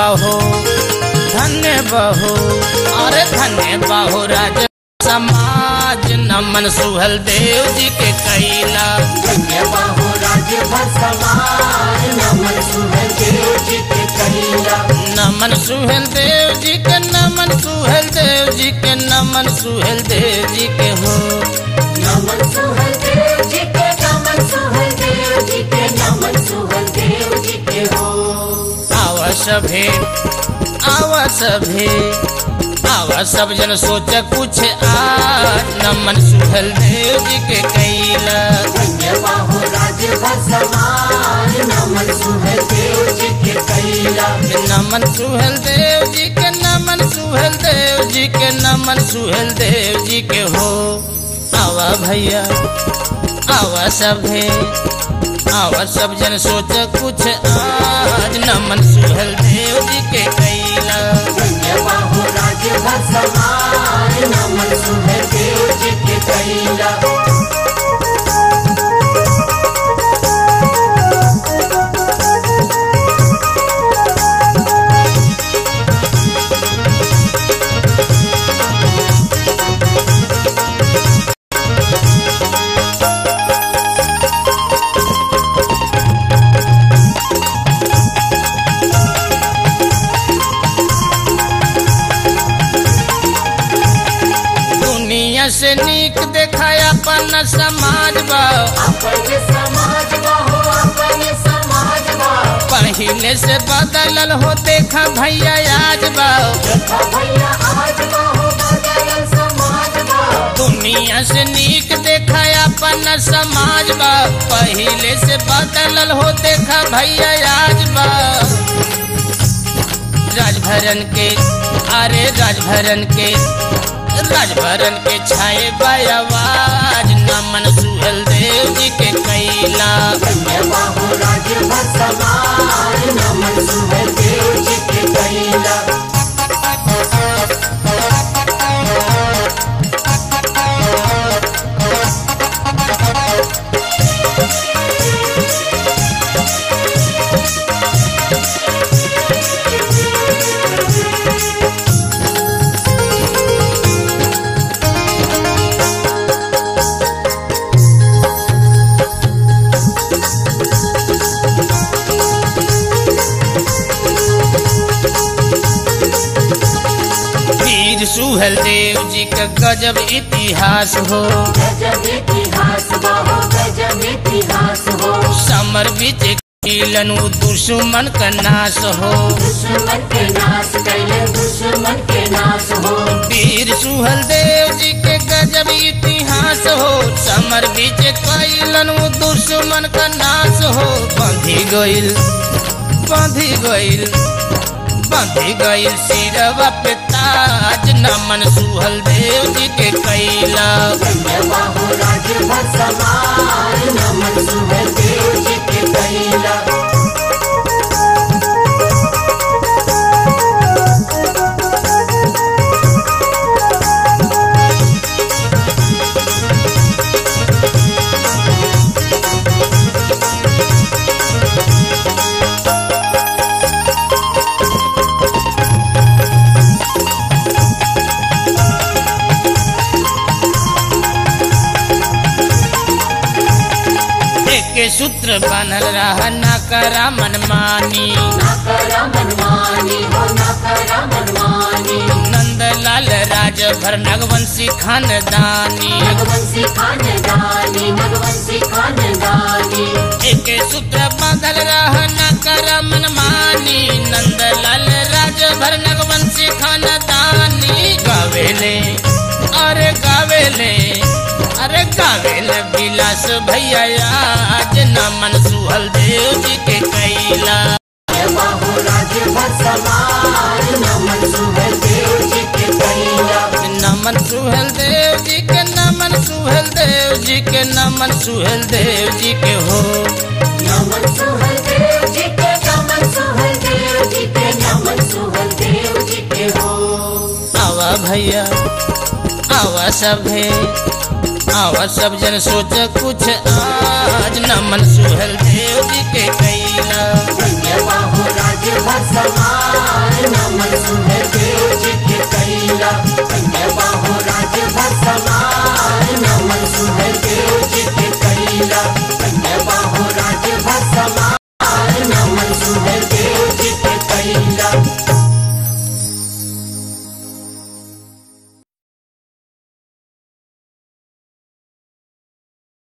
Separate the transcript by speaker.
Speaker 1: बहो धन्य बहो अरे धन्य बहो राज समाज नमन सुहल देव जी के कैला
Speaker 2: धन्य बाहो राज्य भर सवार नमन सुहल देव जी के कहिला
Speaker 1: नमन सुहेल देव जी के नमन सुहेल देव जी के नमन सुहेल देव जी के हो
Speaker 2: नमन सुहल देव जी के नमन सुहल देव जी के नमन सुहल देव जी के हो
Speaker 1: आवा सभे आवा सभे आवा सब जन सोच कुछ आज नमन सुहेल देव जी के कैला
Speaker 2: धन्य बाहो राज्य भर सवार नमन सुहल देव जी के कहिला
Speaker 1: नमन सुहेल देव जी के नमन सुहेल देव जी के नमन सुहेल देव जी के हो आवा भैया आवा सभे आवा सब जन सोच कुछ आज नमन सुहेल देव जी के कैला
Speaker 2: धन्य बाहो राज्य भर सवार नमन सुहल देव जी के कहिला
Speaker 1: दुनिया से नीक देखाया अपन समाज बा
Speaker 2: अपने समाज बाहो अपने समाज बाहो
Speaker 1: पहले से बदलल हो देखा भैया आज बा
Speaker 2: देखा भैया आज बाहो बदलल समाज बाहो
Speaker 1: दुनिया से नीक देखा अपन समाज बा पहले से बदलल हो देखा भैया आज बा राजभरन के अरे राजभरन के राजभरन के छाए आवाज नमन सुहल देव जी के कैला
Speaker 2: धन्य बाहो राज्य भर सवार नमन सुहल देव जी के कहिला
Speaker 1: वीर सुहल देव जी का गजब इतिहास हो
Speaker 2: गजब इतिहास बाहो गजब इतिहास हो
Speaker 1: समर बीच किलन दुश्मन का नाश हो
Speaker 2: दुश्मन के नाश कैले दुश्मन के नाश हो
Speaker 1: वीर सुहल देव जी के गजब इतिहास हो समर बीच कैलन दुश्मन का नाश हो बंधी गइल बंधी गइल बंधी गइल सिरवा पे ताज नमन सुहल देव जी के कैला
Speaker 2: धन्य बाहो राज्य भर सवार नमन सुहल देव जी के कहिला
Speaker 1: के सूत्र बनल रहा ना करा मनमानी
Speaker 2: ना करा मनमानी हो ना करा मनमानी
Speaker 1: नंदलाल राज भर नगवंशी खानदानी
Speaker 2: नगवंशी खानदानी नगवंशी खानदानी
Speaker 1: एक सूत्र बांधल रह न कर मनमानी नंदलाल राज भर नगवंशी खानदानी गावेले अरे गावेले अरे गावेले विलास भैया आज नमन सुहल देव जी के कैला
Speaker 2: जय बाहो राज्य भर सवार नमन सुहल देव जी के कहिला
Speaker 1: नमन सुहेल देव जी के नमन सुहेल देव जी के नमन सुहेल देव जी के हो
Speaker 2: नमन सुहल देव जी के नमन सुहल देव जी के नमन सुहल देव जी के हो
Speaker 1: आवा भैया आवा सभे आवा सब जन सोच कुछ आज नमन सुहेल देव जी के कई